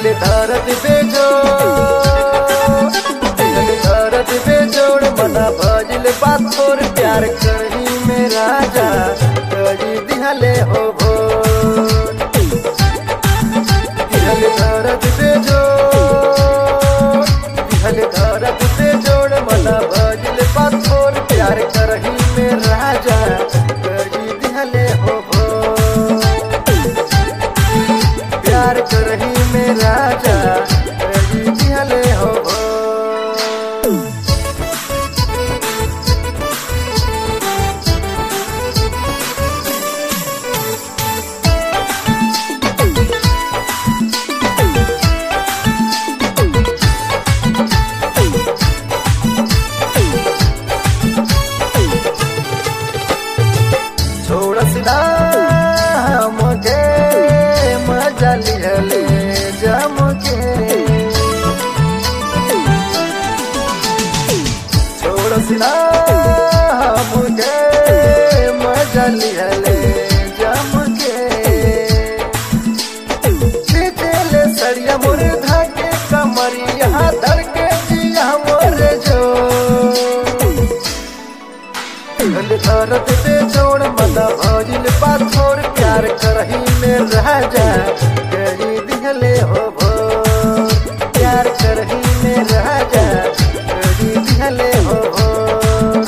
दिहल दर्द बेजोड़ दिहल दर्द बेजोड़ मना भजिल बात तोर प्यार करी में राजा करी दिहले हो भोर दिहल दर्द बेजोड़ दिहल दर्द बेजोड़ मना भजिल बात तोर प्यार करही में राजा करी दिहले हो भोर प्यार करही में राजा करी दिहले हो भोर छोड़ सिदा मुझे मजा लिहले जम के छोड़ सिदा मुझे मजा लिहले जम के खींचले सरिया मुर्धा के कमरिया धर के जिया मोर जो दिहल दर्द पे जोड़ मना भजिल पाथोर प्यार करही में राजा करी दिहले हो भोर प्यार करही में राजा करी दिहले हो भोर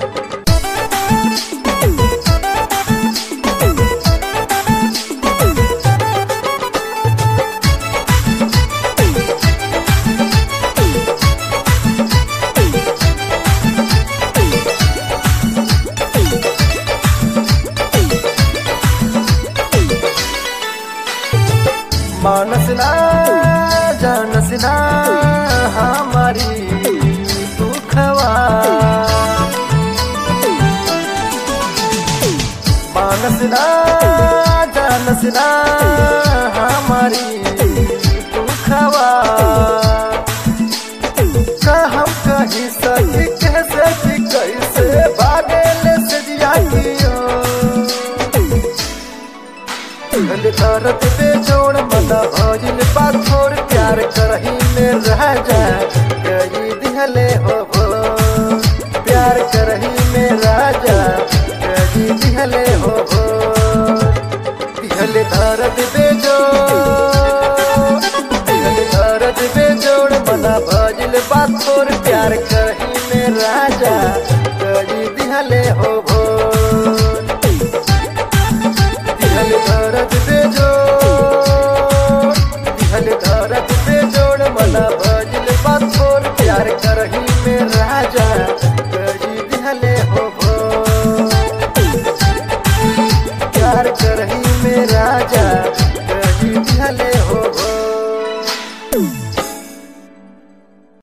मानस ना जानस ना हमारी दुखवा मानस ना जानस ना हमारी दुखवा का हम कहीं सही कैसे कि कैसे भागेल से जिया कियो दिल दर्द पे जोड़ मना भजिल पाथोर प्यार करही में राजा कही दिहले हो भोर प्यार करही में राजा कही दिहले हो भोर दिहल दर्द पे जोड़ दिहल दर्द पे जोड़ मना भजिल पाथोर प्यार कर